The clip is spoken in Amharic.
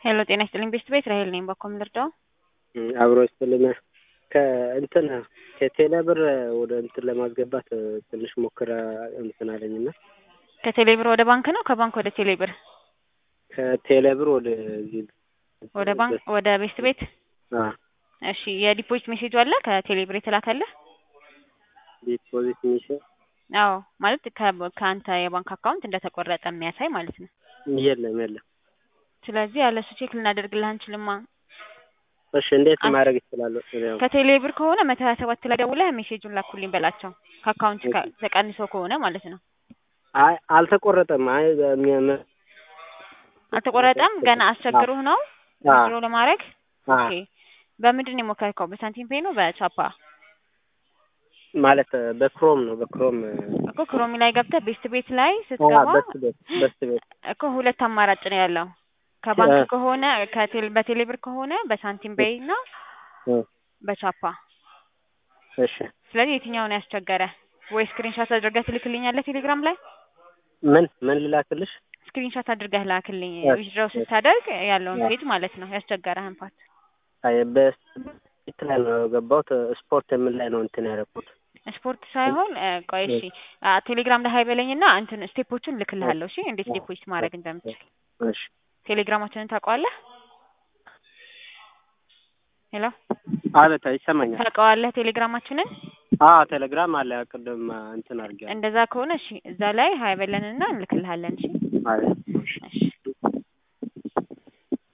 ሄሎ ጤና ይስጥልኝ ቤስት ቤት ራሄል ነኝ። በኮም ልርዳው? አብሮ ይስጥልን። ከእንትን ከቴሌ ብር ወደ እንትን ለማስገባት ትንሽ ሞክረ እንትን አለኝና ከቴሌ ብር ወደ ባንክ ነው ከባንክ ወደ ቴሌ ብር? ከቴሌ ብር ወደ እዚህ ወደ ባንክ ወደ ቤስት ቤት? አ እሺ የዲፖዚት ሜሴጅ አለ ከቴሌ ብር የተላከልህ? ዲፖዚት ሚሽን አዎ ማለት ከ- ከአንተ የባንክ አካውንት እንደተቆረጠ የሚያሳይ ማለት ነው። የለም የለም። ስለዚህ ያለሱ ቼክ ልናደርግልህ አንችልማ። እሺ እንዴት አን- ማድረግ ይችላለሁ? ያው ከቴሌ ብር ከሆነ መቶ ሀያ ሰባት ላይ ደውለህ ሜሴጁን ላኩልኝ በላቸው ከአካውንት ካ- ተቀንሶ ከሆነ ማለት ነው። አይ አልተቆረጠም። አይ በሚ- መ- አልተቆረጠም ገና አስቸግሮህ ነው አ ድሮ ለማድረግ አ ኦኬ። በምንድን ነው የሞከርከው? በሳንቲም ፔይ ነው በቻፓ? ማለት በክሮም ነው በክሮም እኮ ክሮሚ ላይ ገብተህ ቤስት ቤት ላይ አ ስትገባ በስ ቤት በስ ቤት እኮ ሁለት አማራጭ ነው ያለው። ከባንክ እ- ከሆነ ከቴሌ በቴሌ ብር ከሆነ በሳንቲም ፔይ እና እ፣ በቻፓ። እሺ ስለዚህ የትኛውን ያስቸገረ? ወይ ስክሪንሻት አድርገህ ትልክልኛለህ ቴሌግራም ላይ? ምን ምን ልላክልሽ? ስክሪንሻት አድርገህ ላክልኝ እሺ፣ ዊዝድራው እሺ። ስታደርግ ያለውን ያ። ፔጅ ማለት ነው ያስቸገረህን ፓርት። አይ በስ ቤት ላይ ነው የገባሁት። ስፖርት የምን ላይ ነው እንትን ያደረኩት? ስፖርት ሳይሆን እ፣ ቆይ እሺ አ፣ ቴሌግራም ላይ ሀይበለኝና እንትን ስቴፖቹን ልክልሃለሁ። እሺ እንዴት ዲፖዚት ማድረግ እንደምችል እሺ ቴሌግራማችንን ታውቀዋለህ? ሄሎ አቤት፣ ይሰማኛል። ታውቀዋለህ ቴሌግራማችንን? አዎ ቴሌግራም አለ። ቅድም እንትን አድርጌያለሁ። እንደዛ ከሆነ እሺ እዛ ላይ ሀይበለንና እንልክልሃለን። እሺ አቤት፣ እሺ። እሺ